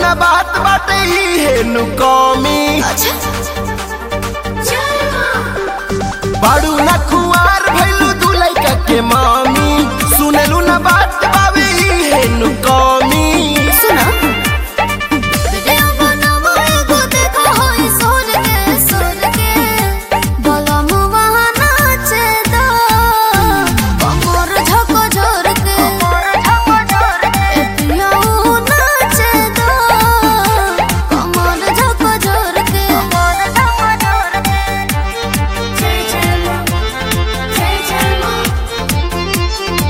ना बात बाटे ही है नु कमी अच्छा बाड़ू ना खुआर भइलू दू लइका के मामी सुनेलू ना बात बावे ही है नु कमी सुना वीडियो बनावो एगो देखो होई सोर के सोर के बोलो मुवा नाचे दो कमर झको झोर के ए पियाऊ नाचे दो कमर झको झोर के जय जय मां जय जय मां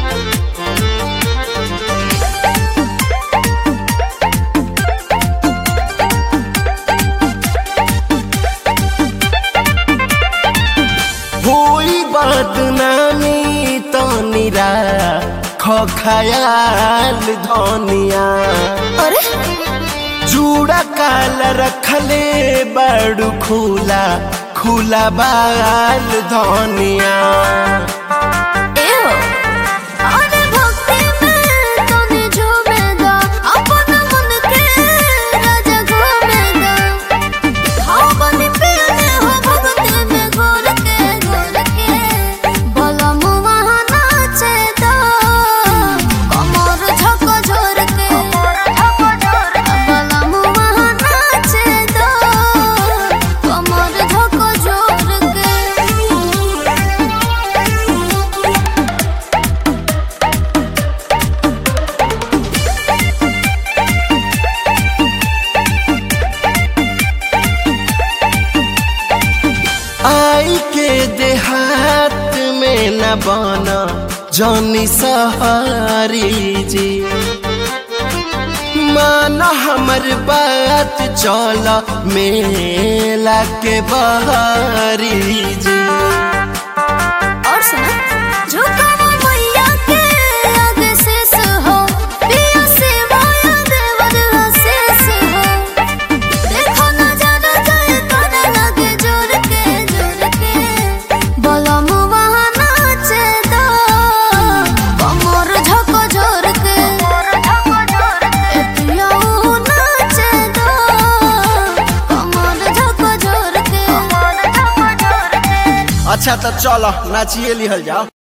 होई बदनामी तो निरा खयाल धनिया अरे जूड़ा काल रखले बड़ू खुला खुला बाल धनिया एहो अरे भक्ति में तने झूमेगा अपन मन के राजा घूमेगा हाँ बनी पियने हो भक्ति में घोर के घोर के बोला मुआ नाचे दो कमर झको झोर के बोला मुआ नाचे दो कमर झको झोर के आई के देहात में न बना जौनी सहारी जी माना हमर बात चल मेला के बहारी जी और सुना झुकाओ मैया के आगे शेष हो पिया सेवाया देवर शेष हो देखो नजारा जाए करे लगे जोर के जोर के बोलो मुआ नाचे दो कमर झको झोर के ए पियाऊ नाचे दो कमर झको झोर के अच्छा तो चलो नाचिए लिहल जाओ